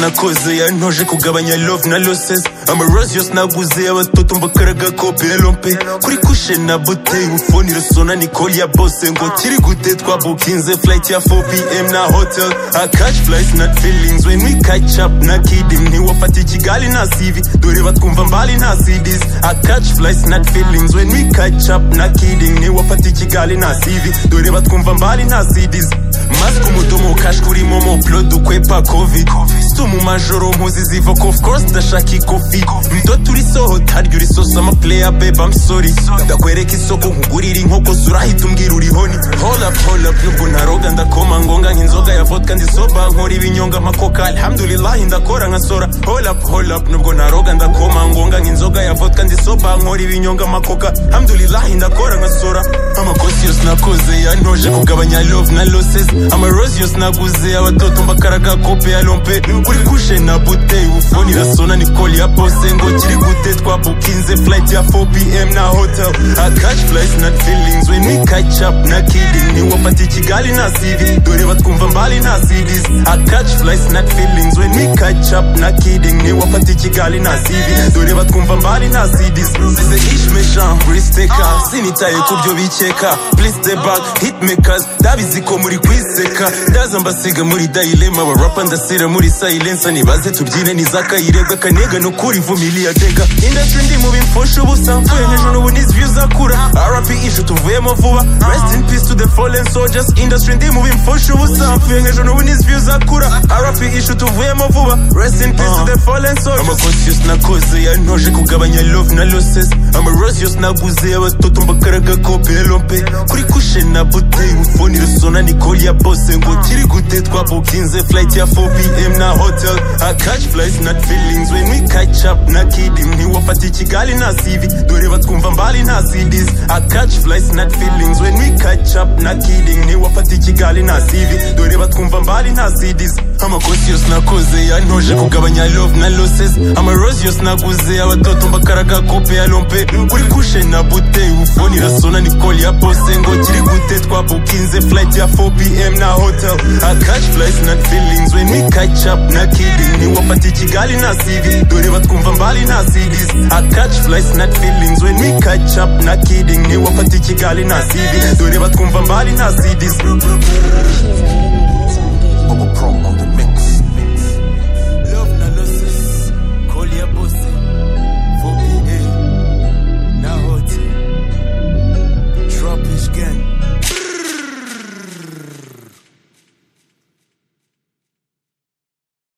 nabikoze yantoje kugabanya love na losses amarosios naguze abatoto mbakaraga ko pelompe kuri kushe na buteye ubufoni rusona nikoli ya bose ngo kiri gute twabukinze flight ya 4pm na hotel i catch flights not feelings when we catch up na kidding ntiwafata ikigali na sivi dore batwumva mbali nta cds i catch flights not feelings when we catch up na kidding ntiwafata ikigali na sivi dore batwumva mbali nta cds mask umudomo cash kuri momo blood ukwepa covid si mu majoro mpuzi ziva ko of course ndashaka ikofi mdoto urisohota harya urisosa ama player babe i'm sorry ndakwereka isoko nkugurira inkoko surahita umbwira urihoni hold up hold up nubwo ntaroga ndakoma ngonga nk'inzoga ya vodka ndi soba nkora ibinyonga amakoka alhamdulillah ndakora nka sora hold up hold up nubwo ntaroga ndakoma ngonga nk'inzoga ya vodka ndi soba nkora ibinyonga amakoka alhamdulillah ndakora nka sora amakosi yose nakoze yantoje kugabanya love na losses amarosi yose naguze abatoto mbakaraga kope ya lompe kuri kushe na buteye ubufoni irasona nikoli ya bose ngo kiri gute twabukinze flight ya 4pm na hotel i catch flights not feelings when we catch up na kidding ntiwafata ikigali na cv dore batwumva mbali nta cds i catch flights not feelings when we catch up na kidding ntiwafata ikigali na cv dore batwumva mbali nta cds size ishmeshan kuristeka sinitaye kubyo bikeka please step back hitmakers ndabizi ko muri kwiseka ndaza mbasiga muri dilema abarapa ndasira muri silence nibaze tubyine nizakayirebwa kanega no kuri vumilia dega industry ndi mu bimfosha ubusa mvuye hejuru n'ubu n'izi views zakura rp ije tuvuyemo vuba rest in peace to the fallen soldiers industry ndi mu bimfosha ubusa mvuye hejuru n'ubu n'izi views zakura rp ije tuvuyemo vuba rest in peace to the fallen soldiers amakosi yose nakoze yantoje kugabanya love na losses amarosi yose naguze abatoto mbakaraga ko pelompe kuri kushe na buteye ubufoni rusona nikoli ya bose ngo kiri gute twabukinze flight ya 4pm na hotel i catch flights not feelings when we catch up na kidding ntiwafata ikigali na cv dore batwumva mbali nta cds i catch flights not feelings when we catch up na kidding ntiwafata ikigali na cv dore batwumva mbali nta cds amakosi yose nakoze yantoje kugabanya love na losses amarosi yose naguze abatoto mbakaraga kope ya lompe kuri kushe na buteye ubufoni irasona nikoli ya bose ngo kiri gute twabukinze flight ya 4pm na hotel i catch flights not feelings when we catch up na kidding ntiwafata ikigali na cv dore batwumva mbali nta cds i catch flights not feelings when we catch up na kidding ntiwafata ikigali na cv dore batwumva mbali nta cds Bubble Pro on the mix.